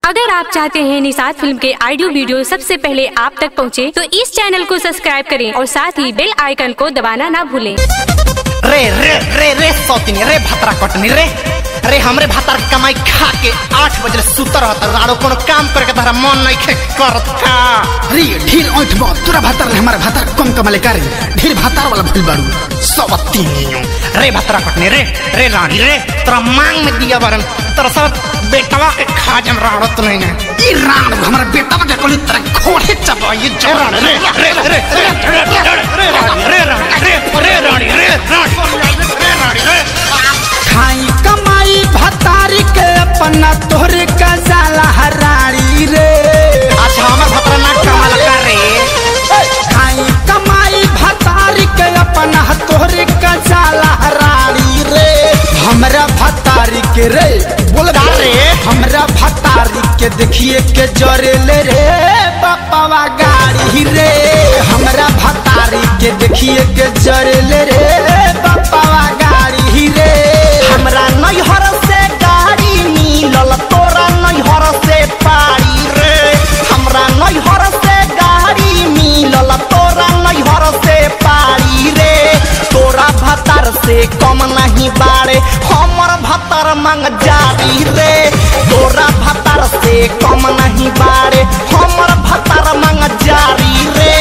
अगर आप चाहते हैं निषाद फिल्म के ऑडियो वीडियो सबसे पहले आप तक पहुंचे, तो इस चैनल को सब्सक्राइब करें और साथ ही बेल आइकन को दबाना ना भूलें। रे रे रे रे सौतिनी रे भतरा कटनी रे रे हमरे भातार के कमाई खा के आठ बजे सुतर रहता राड़ो कोनो काम करके तारा मन नहीं खे करत का अरे ढील ओठ बा तोरा भातार ले हमारे भातार कम कमाले का रे ढील भातार वाला भूल बाड़ू सवतीनियो रे भतरा कटनी रे रे रानी रे तोरा मांग में दिया बरन तोरा सब बेटवा के खा जम राड़ो तो नहीं है ई राण हमारा बेटा के कोली तेरा घोड़े चबा ये रे रानी रे रे रे रे रे रे रानी रे रानी रे रे रानी रे रानी रे रानी रे खाई कमाई भतारी के अपना तोहरे का जाला हराड़ी रे अच्छा हमर भतरा ना कमाल कर रे खाई कमाई भतारी के अपना तोहरे का जाला हराड़ी रे हमरा भतारी के रे बोल का रे? हमरा भतारी के देखिए के जरे ले रे पप्पवा गाड़ी रे हमरा भतारी के देखिए के जरे ले रे पप्पवा गाड़ी रे हमरा नैहर से गाड़ी मिलल तोरा नैहर से पारी रे हमरा नैहर से गाड़ी मिलल तोरा नैहर से पारी रे तोरा भतार से कम नहीं बाड़े हमर भतार मंग जारी रे तोरा भतार से कम नहीं बाड़े हमर भतार मंग जारी रे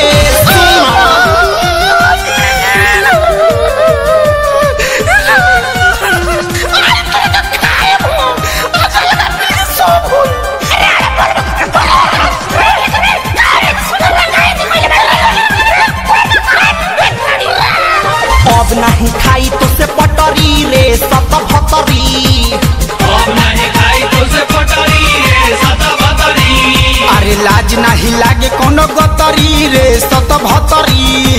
अब नहीं खाई तो से पटरी रे सत भतरी अरे लाज नाही लागे कोनो गतरी रे सत भतरी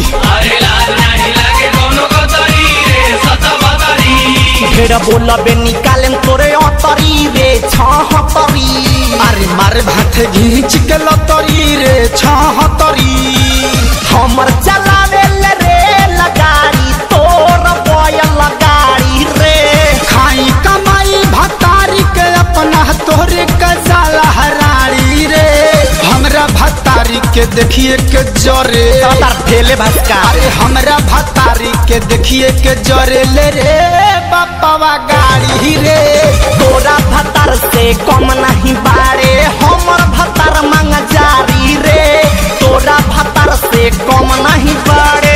ढेर बोलबे निकालेम तोरे अतरी रे छहतरी अरे मारे भाथे घींच के लतरी रे छहतरी हमर चलावे ले रे लगाड़ी तोर बय लगाड़ी रे खाई कमाई भतारी के अपना तोहरे कजाला हराड़ी रे हमरा भतारी के देखिए के जरे तार भेले भस्का अरे हमरा भतारी के देखिए के जरे ले रे पप्पवा गाड़ी रे तोरा भतार से कम नहीं बारे हमर भतार मंग जारी रे तोरा भतार से कम नहीं बारे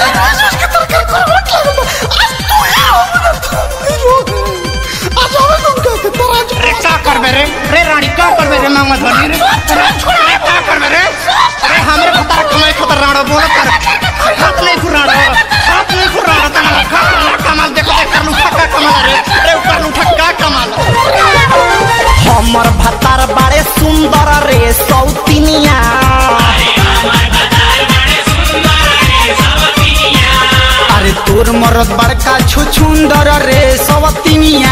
रे का करबे रे रे रानी का करबे रे मांगत बनी रे रे रे का करबे रे रे हमरे भतार कमाई खतर राणो बोल कर हाथ नहीं फुराणो हाथ नहीं फुराणो तना का कमाल देखो देख कर लू का कमाल रे रे ऊपर लू का कमाल हमर भतार बारे सुंदर रे सौतिनिया अरे तोर मरद बड़का छुछुंदर रे सवतिनिया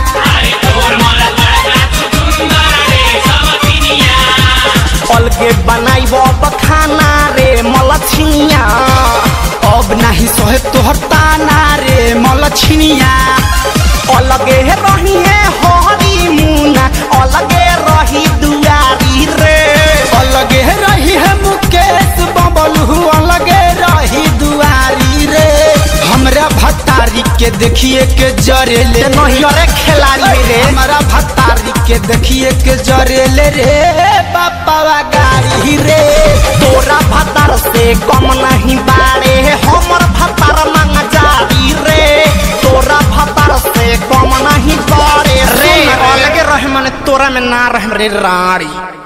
अलगे बनाइब अब खाना रे मलछिनिया अब नाही सहे तोहर ताना रे मलछिनिया अलगे रही है हरी मुना अलगे रही दुआरी रे अलगे रही है मुकेश बबलू अलगे रही दुआरी रे हमरा भतारी के देखिए के जरे ले नहीं रे खिलाड़ी रे हमरा भतारी के देखिए के जरे ले रे पापा गाड़ी रे तोरा भतार से कम नहीं बारे हमर भतार मंग जारी रे तोरा भतार से कम नहीं बारे रे अलगे रहे मने तोरा में ना रहे रे राड़ी